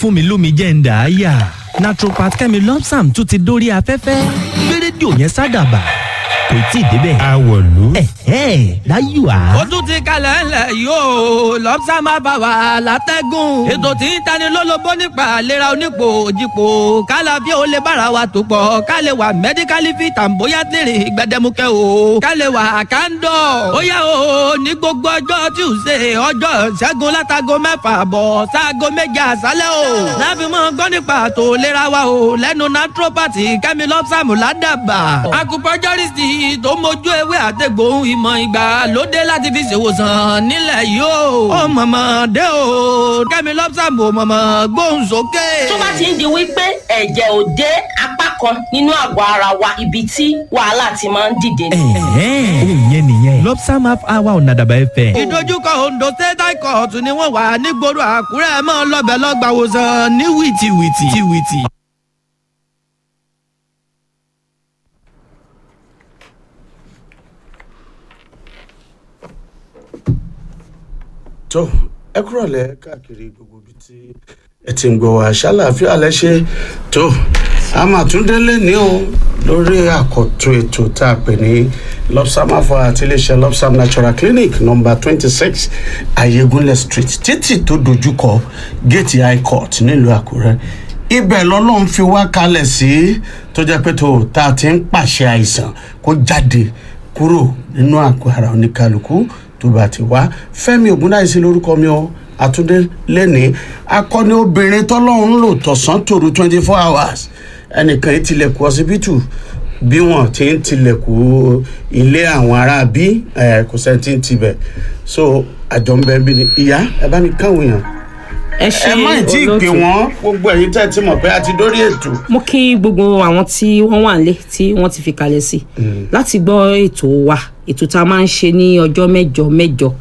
fún mi lómi jẹ́ ń dà á yà naturopath kẹ́mi lọ́psàm tún ti dórí afẹ́fẹ́ gbé rédíò yẹn sádàbà kò tí ì débẹ̀. àwọ̀lú. ẹ̀hẹ́ láyò á. ó tún ti kalẹ̀ ńlẹ̀ yóò lọ́pṣà máa bá wa látẹ́gùn. ètò tí ń tani lólobó nípa àlera onípò òjìpò kálá bí ó lè bára wa tó pọ̀ ká lè wà mẹ́díkálì fit and bóyá tèrè gbẹdẹmukẹ́ o ká lè wà kándọ̀. ó yá o ní gbogbo ọjọ́ tuesday ọjọ́ ṣẹ́gun látago mẹ́fà bọ̀ sáago méje àṣálẹ́ o. láfi mọ́ gbọ́ nípa àtò ìlera wa o lẹ́nu naturopathy kẹ́mi lọ́pṣàmù ládàbà. akupọ́jọ́rìsì tó mójú ewé àtẹ̀gbòhun ìmọ̀ ìgbà lóde láti fi ṣèwòsàn nílẹ̀ yìí o. ó mọ̀mọ́ dé o kẹ́mi lọ́pṣàmù mọ̀mọ́ gbóhùn sókè. tó bá ti ń di wípé ẹ̀jẹ̀ ò dé apá kan nínú àgọ́ ara wa ibi tí wàhálà ti máa ń dìde ni. ẹ̀hẹ́ òun yẹn nìyẹn lọ́psàm half hour ọ̀nà àdàbà ẹ̀fẹ̀. ìdojúkọ ondo state high court ni wọ́n wà nígboro àkúrẹ́ mọ́ lọ́bẹ̀ lọ́gbàwòsàn ní wìtìwìtì. wìtìwìtì. tó ẹ kúrò lẹ káàkiri gbogbo ibi tí ẹ ti ń gbọ́ wá ṣàlàáfíà lẹ ṣe tó a máa tún délé ní o lórí àkọ́tún ètò tá a pè ní lopsam afọ àti iléeṣẹ́ lopsam natural clinic number twenty six ayégunlẹ̀ street títì tó dojúkọ gate high court nílùú àkúrẹ́ ibẹ̀ lọ́lọ́run fi wá kalẹ̀ sí tó jẹ́ pé tó tá a ti ń pàṣẹ àìsàn kó jáde kúrò nínú àgọ́ ara oníkálukú tó bá ti wá fẹ́mi ògúndáìsí lórúkọ mi o àtúndé lẹ́ni akọni obìnrin tọ́lọ́run lò tọ̀sán tòru twenty four hours ẹnìkan yìí tilẹ̀kùn ọsibítù bí wọ́n ti ń tilẹ̀kùn ilé àwọn ará bí kò sẹ́ni tí ń tibẹ̀ so àjọ ń bẹ bí ni ìyá ẹ bá mi káwọn èèyàn ẹ ṣe ẹ má tí ì pè wọ́n gbogbo ẹ̀yin tẹ́ ẹ ti mọ̀ pé a ti dórí ètò mo kí gbogbo àwọn tí wọ́n wà nílé tí wọ́n ti fi kalẹ̀ sí láti gbọ́ ètò wa ètò tá a máa ń ṣe ní ọjọ́ mẹ́jọ mẹ́jọ